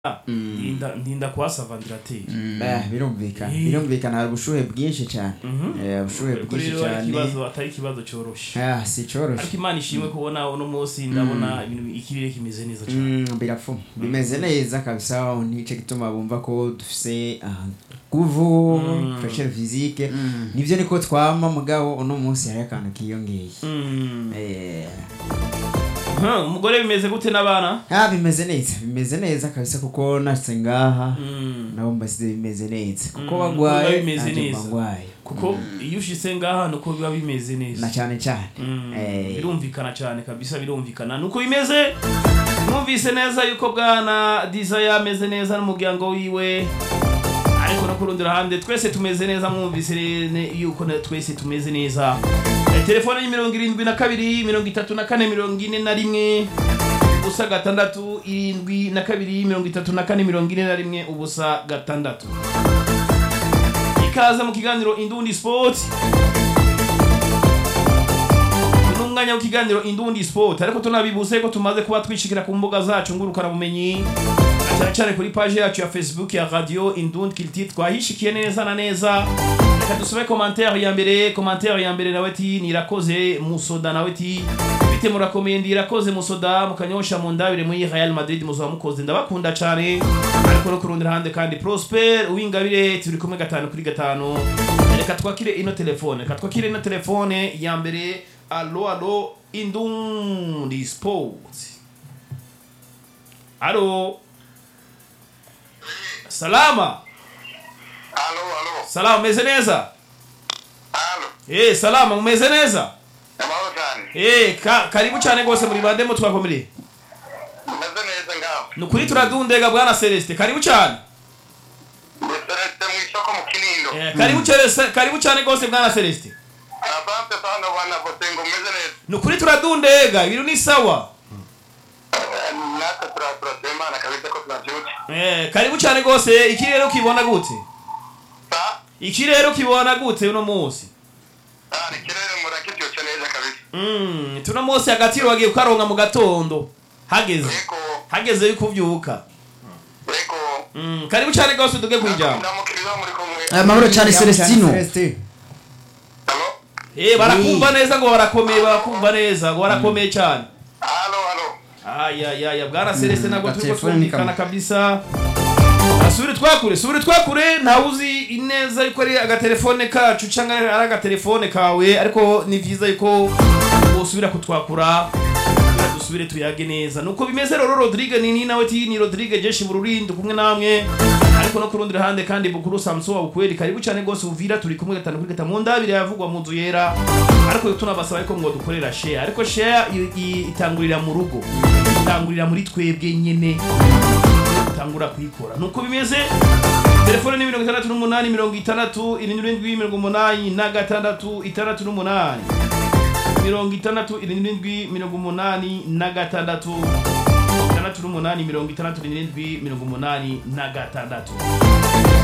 ndinda ndinda kuhasa vandirateri Eh, birumvikana Eh. birumvikana hari ubushuhe bwinshi cyane Eh, ubushuhe ariko bwinshi rero ari cyane ikibazo atari ikibazo cyoroshe Ah, si cyoroshye ariko imana ishimwe kubona uno munsi ndabona ibintu ikirere kimeze neza cyane Mm, birapfuma bimeze neza kabisa nicyo gituma bumva ko dufise ah, guvu Mm. fresher physique nivyo niko twama mugabo uno munsi hari akantu kiyongeye Mm. Eh, Huh, umugore bimeze gute n'abana ah bimeze neza bimeze neza kabisa kuko nashitse ngaha Mm. nabo mbasize bimeze neza kuko Mm, bagwaye biba bimeze nanje neza. mba ngwaye kuko iyo ushitse ngaha nuko biba bimeze neza na cyane cyane Mm, Eh. birumvikana cyane kabisa birumvikana nuko bimeze mwumvise neza yuko bwana desire ameze neza n'umuryango wiwe ariko no ku rundi ruhande twese tumeze neza mwumvise ne- yuko na- twese tumeze neza Eh, telefone ni mirongo irindwi na kabiri mirongo itatu na kane mirongo ine na rimwe ubusa gatandatu irindwi na kabiri mirongo itatu na kane mirongo ine na rimwe ubusa gatandatu ikaze mu kiganiro indundi sport ni umwanya w'ikiganiro indundi sport ariko tunabibuse ko tumaze kuba twishikira ku mbuga zacu ngurukana bumenyi na cyane cyane kuri page yacu ya facebook ya radio indundi kiliti twahishikiye neza na neza reka dusome commentaire ya mbere commentaire ya mbere nawe ti nirakoze musoda nawe ti bite murakomeye ndirakoze musoda mukanyosha mu ndabire muri real madrid muzoba mukoze ndabakunda cyane ariko no ku rundi ruhande kandi prosper uwingabire turi kumwe gatanu kuri gatanu reka twakire ino telefone reka twakire ino telefone ya mbere alo alo indundi sport alo salama Alo, alo, salama umeze neza alo. eh salama umeze neza Amahoro cyane. eh ka, karibu cyane rwose muri bandemo twakomereye Meze neza ngaho. ni ukuri turadundega bwana celestin karibu cyane Celeste mu isoko mu Kinindo. eh, karibu cyane karibu cyane rwose bwana celestin Asante sana bwana Bosengo meze neza. ni ukuri turadundega ibintu ni sawa Eh, Natwe tura- turashima Imana kabisa ko tunabyutse. eh, karibu cyane rwose ikirere ukibona gute Sa, ikirere ukibona gute uno munsi ah, ni kirere murakibyutse neza kabisa. mm, tuno munsi agatiro wagiye kukaronka mu gatondo hageze Yego, hageze yuko uvyuka yego. mm, karibu cyane rwose uduge kwijambo Ndamukiriza muri kumwe. amahoro cyane celestino Celestino. Alo, eh barakumva neza ngo barakomeye barakumva neza ngo barakomeye cyane alo, alo. ayayaya bwana celestin ntabwo turiko gatelefone ni twumvikana kamwe. kabisa asubire twakure subire twakure ntawe uzi neza yuko ari agatelefone kacu cyangwa ari agatelefone kawe ariko ni vyiza yuko wosubira kutwakura kugira dusubire tuyage neza nuko bimeze rero rodrigue nini nawe ti ni rodrigue jeshi bururindo kumwe namwe ariko no ku rundi ruhande kandi bukuru samson wabukweri karibu cyane rwose uvira turi kumwe gatanu kuri gatanu mu ndabire yavugwa mu nzu yera ariko tunabasaba ariko ngo dukorera share ariko share i- i- itangurira mu rugo itangurira muri twebwe nyene utangura kuyikora nuko bimeze telefone ni mirongo itandatu n'umunani mirongo itandatu irindwi n'indwi mirongo umunani na gatandatu itandatu n'umunani mirongo itandatu irindwi mirongo umunani na gatandatu itandatu n'umunani mirongo itandatu n'irindwi mirongo umunani na gatandatu